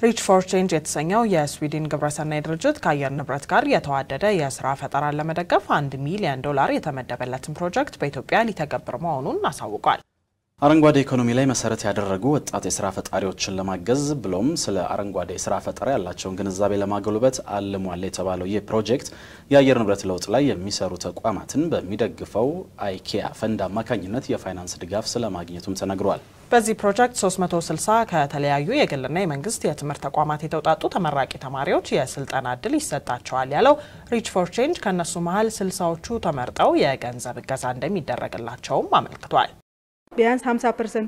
ሪች ፎር ቼንጅ የተሰኘው የስዊድን ግብረሰናይ ድርጅት ከአየር ንብረት ጋር የተዋደደ የስራ ፈጠራን ለመደገፍ አንድ ሚሊዮን ዶላር የተመደበለትን ፕሮጀክት በኢትዮጵያ ሊተገብር መሆኑን አሳውቋል። አረንጓዴ ኢኮኖሚ ላይ መሰረት ያደረጉ ወጣት የስራ ፈጣሪዎችን ለማገዝ ብሎም ስለ አረንጓዴ የስራ ፈጠራ ያላቸውን ግንዛቤ ለማጎልበት አልሟል የተባለው ይህ ፕሮጀክት የአየር ንብረት ለውጥ ላይ የሚሰሩ ተቋማትን በሚደግፈው አይኬያ ፈንድ አማካኝነት የፋይናንስ ድጋፍ ስለማግኘቱም ተነግሯል። በዚህ ፕሮጀክት 360 ከተለያዩ የግልና የመንግስት የትምህርት ተቋማት የተውጣጡ ተመራቂ ተማሪዎች የስልጠና እድል ይሰጣቸዋል ያለው ሪች ፎር ቼንጅ ከእነሱ መሀል ስልሳዎቹ ተመርጠው የገንዘብ እገዛ እንደሚደረግላቸውም አመልክቷል። ቢያንስ 50 ፐርሰንቱ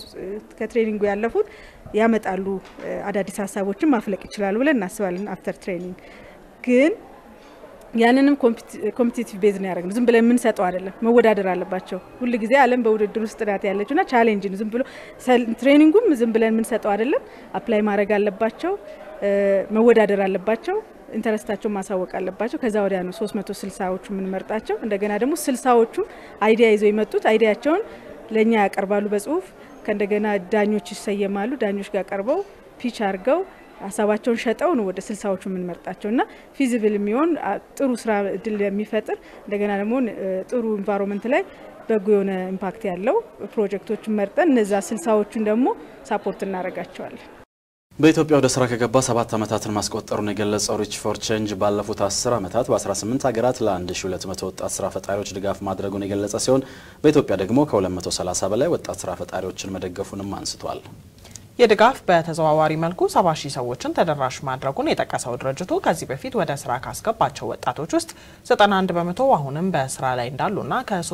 ከትሬኒንጉ ያለፉት ያመጣሉ አዳዲስ ሀሳቦችን ማፍለቅ ይችላሉ ብለን እናስባለን። አፍተር ትሬኒንግ ግን ያንንም ኮምፒቲቲቭ ቤዝ ነው ያደረግነው። ዝም ብለን የምንሰጠው አይደለም፣ መወዳደር አለባቸው። ሁል ጊዜ ዓለም በውድድር ውስጥ ናት ያለችው ና ቻሌንጅ ነው። ዝም ብሎ ትሬኒንጉም ዝም ብለን የምንሰጠው አይደለም። አፕላይ ማድረግ አለባቸው፣ መወዳደር አለባቸው፣ ኢንተረስታቸውን ማሳወቅ አለባቸው። ከዛ ወዲያ ነው 360ዎቹ የምንመርጣቸው። እንደገና ደግሞ ስልሳዎቹ አይዲያ ይዘው የመጡት አይዲያቸውን ለእኛ ያቀርባሉ በጽሁፍ ከእንደገና ዳኞች ይሰየማሉ። ዳኞች ጋር ቀርበው ፒች አድርገው ሀሳባቸውን ሸጠው ነው ወደ ስልሳዎቹ የምንመርጣቸው እና ፊዚብል የሚሆን ጥሩ ስራ እድል የሚፈጥር እንደገና ደግሞ ጥሩ ኢንቫይሮንመንት ላይ በጎ የሆነ ኢምፓክት ያለው ፕሮጀክቶችን መርጠን እነዛ ስልሳዎቹን ደግሞ ሳፖርት እናደርጋቸዋለን። በኢትዮጵያ ወደ ስራ ከገባ ሰባት ዓመታትን ማስቆጠሩን የገለጸው ሪች ፎር ቼንጅ ባለፉት 10 ዓመታት በ18 ሀገራት ለ1200 ወጣት ስራ ፈጣሪዎች ድጋፍ ማድረጉን የገለጸ ሲሆን በኢትዮጵያ ደግሞ ከ230 በላይ ወጣት ስራ ፈጣሪዎችን መደገፉንም አንስቷል። የድጋፍ በተዘዋዋሪ መልኩ 70 ሺህ ሰዎችን ተደራሽ ማድረጉን የጠቀሰው ድርጅቱ ከዚህ በፊት ወደ ስራ ካስገባቸው ወጣቶች ውስጥ 91 በመቶ አሁንም በስራ ላይ እንዳሉና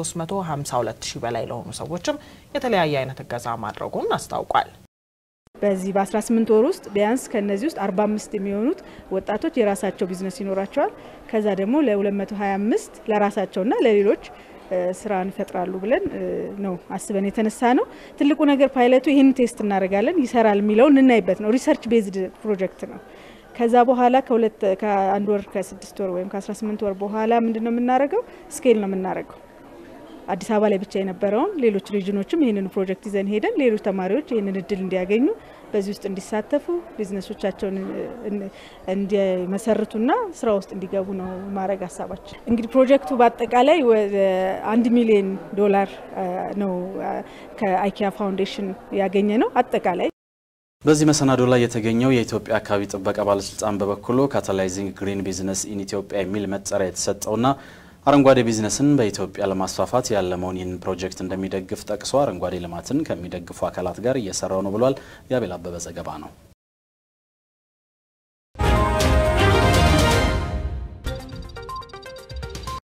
ከ352 ሺህ በላይ ለሆኑ ሰዎችም የተለያየ አይነት እገዛ ማድረጉን አስታውቋል። በዚህ በ18 ወር ውስጥ ቢያንስ ከነዚህ ውስጥ 45 የሚሆኑት ወጣቶች የራሳቸው ቢዝነስ ይኖራቸዋል። ከዛ ደግሞ ለ225 ለራሳቸውና ለሌሎች ስራን ይፈጥራሉ ብለን ነው አስበን የተነሳ ነው። ትልቁ ነገር ፓይለቱ ይህን ቴስት እናደርጋለን ይሰራል የሚለውን እናይበት ነው። ሪሰርች ቤዝድ ፕሮጀክት ነው። ከዛ በኋላ ከሁለት ከአንድ ወር ከስድስት ወር ወይም ከ18 ወር በኋላ ምንድን ነው የምናደርገው? ስኬል ነው የምናደርገው አዲስ አበባ ላይ ብቻ የነበረውን ሌሎች ሪጅኖችም ይህንን ፕሮጀክት ይዘን ሄደን ሌሎች ተማሪዎች ይህንን እድል እንዲያገኙ በዚህ ውስጥ እንዲሳተፉ ቢዝነሶቻቸውን እንዲመሰርቱና ስራ ውስጥ እንዲገቡ ነው ማድረግ ሀሳባችን። እንግዲህ ፕሮጀክቱ በአጠቃላይ ወደ አንድ ሚሊዮን ዶላር ነው ከአይኪያ ፋውንዴሽን ያገኘ ነው አጠቃላይ በዚህ መሰናዶ ላይ የተገኘው የኢትዮጵያ አካባቢ ጥበቃ ባለስልጣን በበኩሉ ካታላይዚንግ ግሪን ቢዝነስ ኢን ኢትዮጵያ የሚል መጠሪያ የተሰጠውና አረንጓዴ ቢዝነስን በኢትዮጵያ ለማስፋፋት ያለመውን ይህንን ፕሮጀክት እንደሚደግፍ ጠቅሶ አረንጓዴ ልማትን ከሚደግፉ አካላት ጋር እየሰራው ነው ብሏል። የአቤል አበበ ዘገባ ነው።